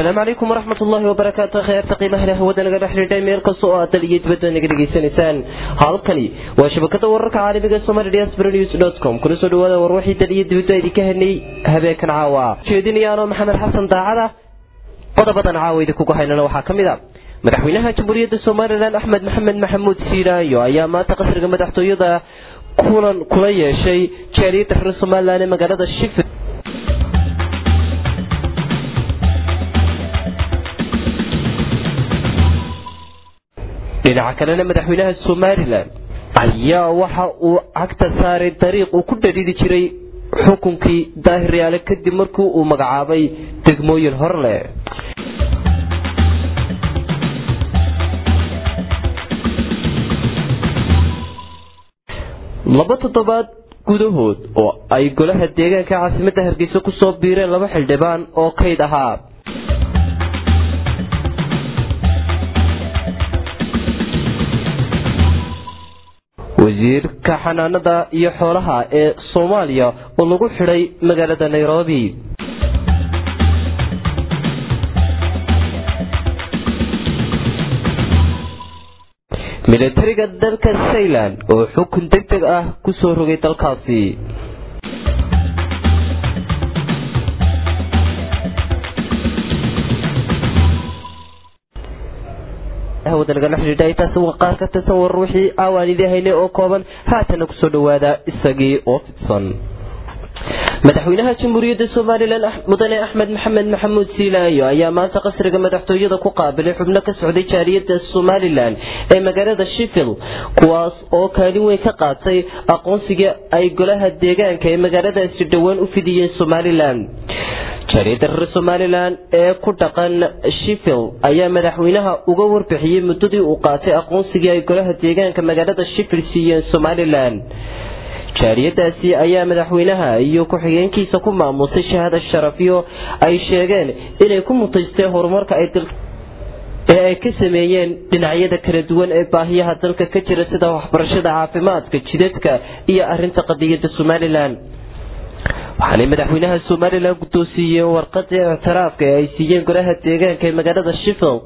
asalaamu calaykum waraxmat ullaahi wabarakaatu kheerta qiimaha leh hawada naga dhex xidhiidhay meel kasta oo aad dal iyo dibadda naga dhegaysanaysaan halkani waa shabakada wararka caalamiga somali diaspora news dot com kuna soo dhawaada war wixii dal iyo dibadda idinka helnay habeenkan caawa jeedinayaanoo maxamed xasan daacada qodobadan caawa idinkugu haynana waxaa ka mid a madaxweynaha jamhuuriyadda somalilan axmed maxamed maxamuud siiraayo ayaa maanta qasriga madaxtooyada kulan kula yeeshay jaaliyadda reer somalilan ee magaalada shifir dhinaca kalena madaxweynaha somalilan ayaa waxa uu cagta saaray dariiq uu ku dhadhidi jiray xukunkii daahiryaale kadib markii uu magacaabay degmooyin horleh laba toddobaad gudahood oo ay golaha deegaanka caasimadda hargeysa kusoo biireen laba xildhibaan oo kayd ahaa wasiirka xanaanada iyo xoolaha ee soomaaliya oo lagu xidhay magaalada nairobi milatariga dalka saylan oo xukun deg deg ah ku soo rogay dalkaasi taasi waa qaar ka tirsan war wixii aawaan idii haynay oo kooban haatana kusoo dhawaada isagii oo fidsan madaxweynaha jamhuuriyadda somalilan mudane axmed maxamed maxamuud siilaayo ayaa maanta qasriga madaxtooyada ku qaabilay xubno ka socday jaaliyadda somalilan ee magaalada shifil kuwaas oo kaalin weyn ka qaatay aqoonsiga ay golaha deegaanka ee magaaladaasi dhowaan u fidiyeen somalilan jaaliyadda reer somalilan ee ku dhaqan shifil ayaa madaxweynaha uga warbixiyey muddadii uu qaatay aqoonsigii ay golaha deegaanka magaalada shifil siiyeen somalilan jaaliyadaasi ayaa madaxweynaha iyo ku-xigeenkiisa ku maamusay shahaada sharafyo ay sheegeen inay ku mutaysteen horumarka ee ay ka sameeyeen dhinacyada kala duwan ee baahiyaha dalka ka jira sida waxbarashada caafimaadka jidadka iyo arinta qadiyadda somalilan waxaanay madaxweynaha somalilan guddoonsiiyeen warqadii ictiraafka ee ay siiyeen golaha deegaanka ee magaalada sheffield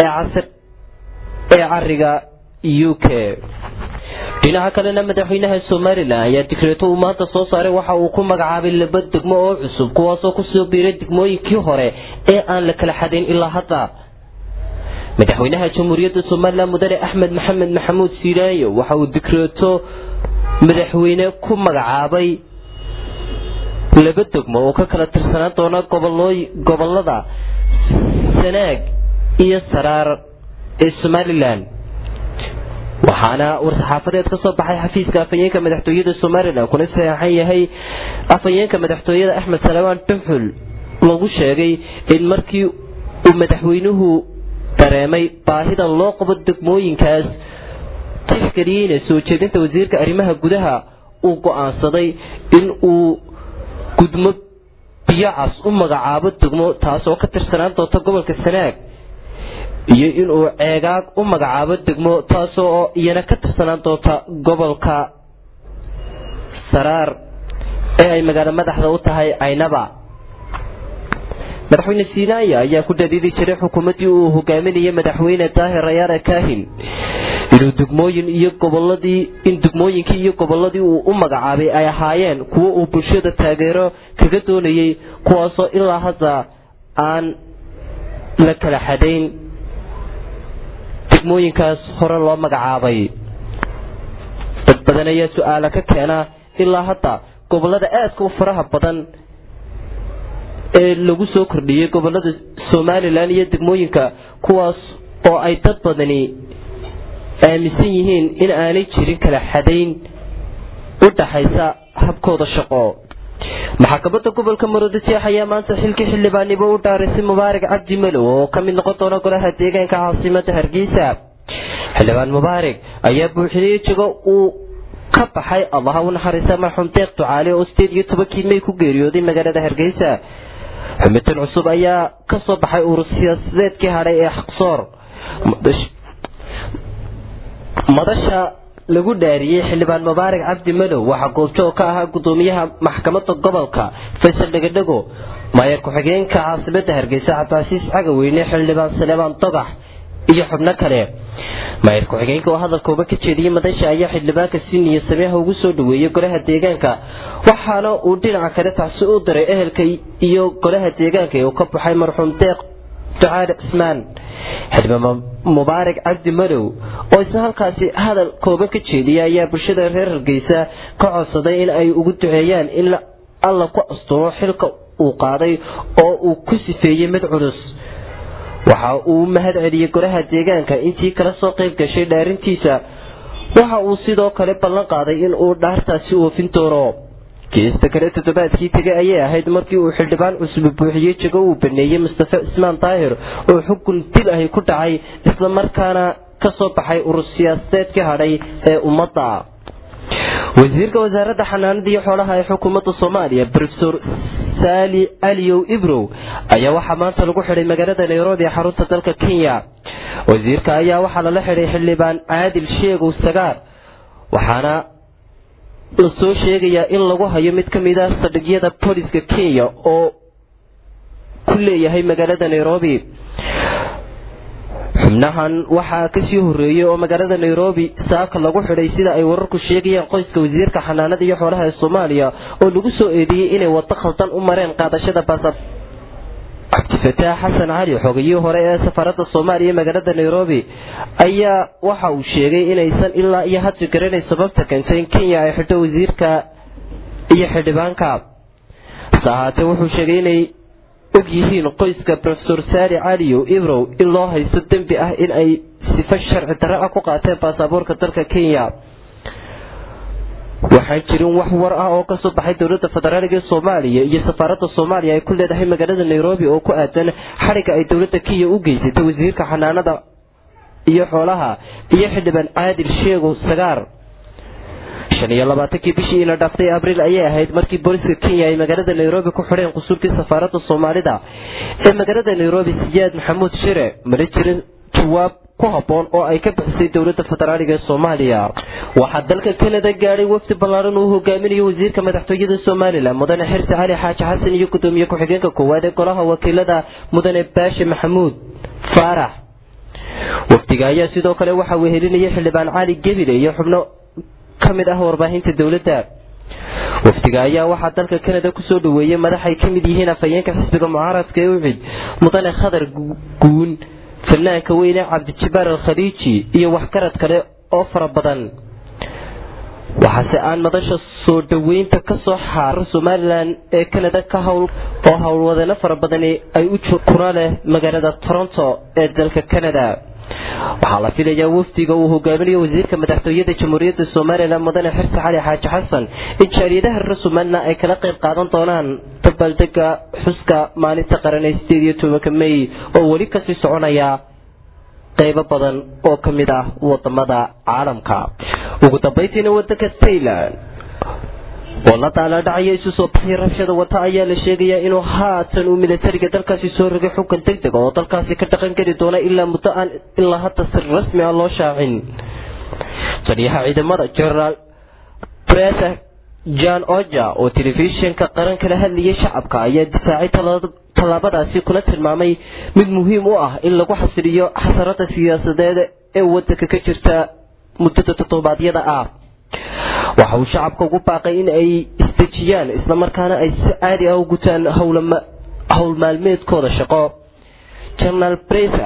ee cariga u k dhinaca kalena madaxweynaha somalilan ayaa digreeto uu maanta soo saaray waxa uu ku magacaabay laba degmo oo cusub kuwaasoo kusoo biiray degmooyinkii hore ee aan la kala xadayn ilaa hadda madaxweynaha jamhuuriyadda somalilan mudane axmed maxamed maxamuud siilaayo waxa uu digreeto madaxweyne ku magacaabay laba degmo oo ka kala tirsanaan doona gobolada sanaag iyo saraar ee somalilan waxaana war-saxaafadeed ka soo baxay xafiiska afhayeenka madaxtooyada somalilan kuna saxeexan yahay afhayeenka madaxtooyada axmed salawaan duxul lagu sheegay in markii uu madaxweynuhu dareemay baahida loo qabo degmooyinkaas tixgeliyeyna soo jeedinta wasiirka arrimaha gudaha uu go-aansaday in uu gudmo biyocas u magacaabo degmo taasoo ka tirsanaan doonta gobolka sanaag iyo inuu ceegaag u magacaabo degmo taasoo iyana ka tirsanaan doonta gobolka saraar ee ay magaalo madaxda u tahay caynaba madaxweyne siinaaya ayaa ku dhadiidi jiray xukuumaddii uu hogaaminayay madaxweyne daahir rayaare kaahin inuu degmooyin iyo goboladii in degmooyinkii iyo goboladii uu u magacaabay ay ahaayeen kuwo uu bulshada taageero kaga doonayay kuwaasoo ilaa hadda aan la kala xadayn degmooyinkaas hore loo magacaabay dad badan ayaa su-aala ka keena ilaa hadda gobolada aadka u faraha badan ee lagu soo kordhiyey gobolada somalilan iyo degmooyinka kuwaas oo ay dad badani aaminsan yihiin in aanay jirin kala xadayn u dhaxaysa habkooda shaqo maxkamadda gobolka maroodijeex ayaa maanta xilkii xildhibaannimo u dhaarisay mubaarak cabdi malow oo ka mid noqon doona golaha deegaanka caasimada hargeysa xildhibaan mubaarak ayaa buuxinayay jego uu ka baxay allaha u naxariista marxuum deeq ducaale oo sideed iyo tobankii may ku geeriyooday magaalada hargeysa xubintan cusub ayaa ka soo baxay urur siyaasadeedkii hadhay ee xaqsoor madasha lagu dhaariyey xildhibaan mubaarak cabdi madow waxaa goobjoog ka ahaa gudoomiyaha maxkamadda gobolka faysal dhegadhego maayar ku-xigeenka caasimada hargeysa cabdicasiis cagaweyne xildhibaan saleebaan dogax iyo xubno kale maayar ku-xigeenka oo hadalkooba ka jeediyey madasha ayaa xildhibaanka si niyo sameeha ugu soo dhaweeyey golaha deegaanka waxaana uu dhinaca kale tacsi u diray ehelka iyo golaha deegaanka ee uu ka baxay marxuum deeq ducaale cismaan xildhibaan mubaarak cabdi madow oo isna halkaasi hadal kooban ka jeediyay ayaa bulshada reer hargeysa ka codsaday in ay ugu duceeyaan in alla ku asturo xilka uu qaaday oo uu ku sifeeyey mid culus waxa uu mahad celiyey golaha deegaanka intii kala soo qayb gashay dhaarintiisa waxa uu sidoo kale ballan qaaday in uu dhaartaasi oofin doono geesta kale toddobaadkii tegay ayay ahayd markii uu xildhibaan cusub buuxiyey jago uu baneeyey mustafe cismaan daahir oo xukun dil ahi ku dhacay islamarkaana ka soo baxay urur siyaasadeedkii hadhay ee ummadda wasiirka wasaaradda xanaanada iyo xoolaha ee xukuumadda soomaaliya rofesor saali aliyow ibrow ayaa waxaa maanta lagu xidhay magaalada nairobi ee xarunta dalka kenya wasiirka ayaa waxaa lala xidhay xildhibaan caadil sheegow sagaar waxaana la soo sheegayaa in lagu hayo mid ka mid ah sadhigyada booliska kenya oo ku leeyahay magaalada nairobi xubnahan waxaa kasii horeeyey oo magaalada nairobi saaka lagu xidhay sida ay wararku sheegayaan qoyska wasiirka xanaanada iyo xoolaha ee soomaaliya oo lagu soo eedeeyey inay wado khaldan u mareen qaadashada baasab cabdifataax xasan cali xogayihii hore ee safaarada soomaaliya magaalada nairobi ayaa waxa uu sheegay inaysan ilaa iyo hadda garanayn sababta keentay in kenya ay xidho wasiirka iyo xildhibaanka hase ahaatee wuxuu sheegay inay og yihiin qoyska rofesor saali caliyow ibrow in loo haysto dembi ah in ay sifo sharci darro ah ku qaateen baasaboorka dalka kenya waxaan jirin wax war ah oo kasoo baxay dowlada federaaliga ee soomaaliya iyo safaarada soomaaliya ay ku leedahay magaalada nairobi oo ku aadan xadhigga ay dowlada kenya u geysatay wasiirka xanaanada iyo xoolaha iyo xildhibaan caadil sheegow sagaar shan iyo labaatankii bishii ina dhaaftay abriil ayay ahayd markii booliska kenya ay magaalada nairobi ku xidheen qusuurkii safaarada soomaalida ee magaalada nairobi siyaad maxamuud shire mala jirin jawaab ku haboon oo ay ka bixisay dowlada federaaliga ee soomaaliya waxaa dalka kanada gaadhay wafdi ballaaran uu hogaaminayo wasiirka madaxtooyada somalilan mudane xirsi cali xaaji xasan iyo gudoomiye ku-xigeenka koowaad ee golaha wakiilada mudane baashe maxamuud faarax wafdiga ayaa sidoo kale waxaa wehelinayay xildhibaan cali gebile iyo xubno ka mid ah warbaahinta dowladda wafdiga ayaa waxaa dalka kanada kusoo dhaweeyey madax ay kamid yihiin afhayeenka xisbiga mucaaradka ee ucid mudane khadar guun fanaanka weyne cabdijabaar alkhaliiji iyo waxgarad kale oo fara badan waxaase aan madasha soo dhaweynta kasoo xaarar somalilan ee kanada ka howl oo howlwadeeno fara badani ay u kuna leh magaalada toronto ee dalka kanada waxaa la filayaa wafdiga uu hogaaminayo wasiirka madaxtooyada jamhuuriyadda somalilan mudane xirsi cali xaaji xasan in jaaliyadaha reer somalilan ay kala qayb qaadan doonaan dabaaldega xuska maalinta qaran ee sideed iyo tobanka may oo weli kasii soconaya qaybo badan oo ka mid ah wadamada caalamka ugu dambaytiina wadanka tayland oo la daaladhacaya isu soo baxay rabshada wata ayaa la sheegayaa inuu haatan uu militariga dalkaasi soo rogay xukun deg deg oo dalkaasi ka dhaqan geli doona ilaa muddo aan ilaa hadda si rasmi ah loo shaacin taliyaha ciidamada generaal bresa john oja oo telefishinka qaran kala hadlayay shacabka ayaa difaacay tallaabadaasi kuna tilmaamay mid muhiim u ah in lagu xasiliyo xasarada siyaasadeed ee wadanka ka jirta muddada toddobaadyada ah waxa uu shacabka ugu baaqay in ay isdejiyaan islamarkaana ay si caadi ah u gutaan howl maalmeedkooda shaqo generaal bresa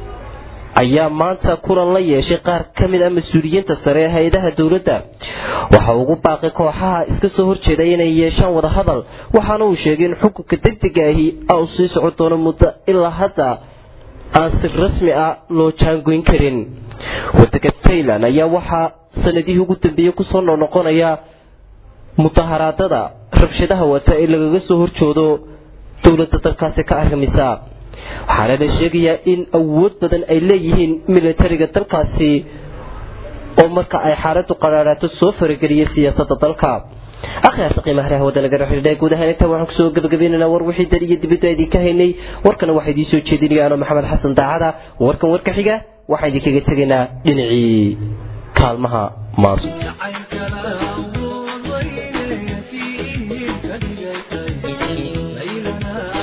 ayaa maanta kulan la yeeshay qaar ka mid ah mas-uuliyiinta sare ee hay-adaha dowladda waxa uu ugu baaqay kooxaha iska soo horjeeda inay yeeshaan wadahadal waxaana uu sheegay in xukunka degdega ahi uu sii socon doono muddo ilaa hadda aan si rasmi ah loo jaangoyn karin wadanka tayland ayaa waxaa sanadihii ugu dambeeyey kusoo noqnoqonaya mudaharaadada rabshadaha wata ee lagaga soo horjoodo dowladda dalkaasi ka argamisa waxaana la sheegayaa in awood badan ay leeyihiin militariga dalkaasi oo marka ay xaaladu qaraaraato soo farageliya siyaasada dalka akhyaarta qiimaha leh wadda laga xidhiidhay guud ahaan inta waxaan kusoo gabagabaynaynaa war wixii dar iyo dibadda idinka haynay warkana waxaa idiin soo jeedinaya ano maxamed xasan daacada warkan warka xiga waxaan idinkaga tegaynaa dhinacii kaalmaha maansu عين كلام ضيل فيه كدجيتي ليلنا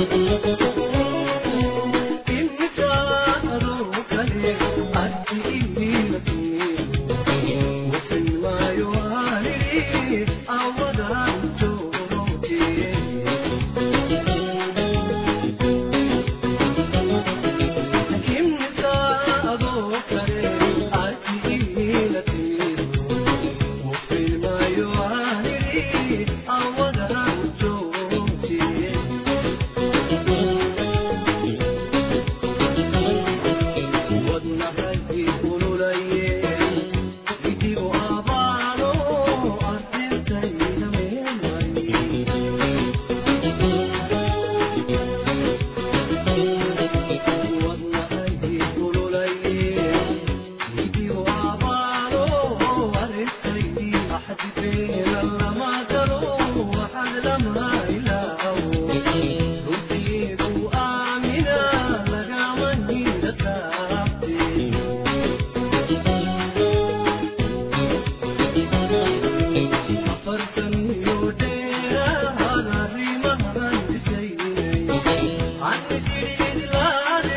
Thank you.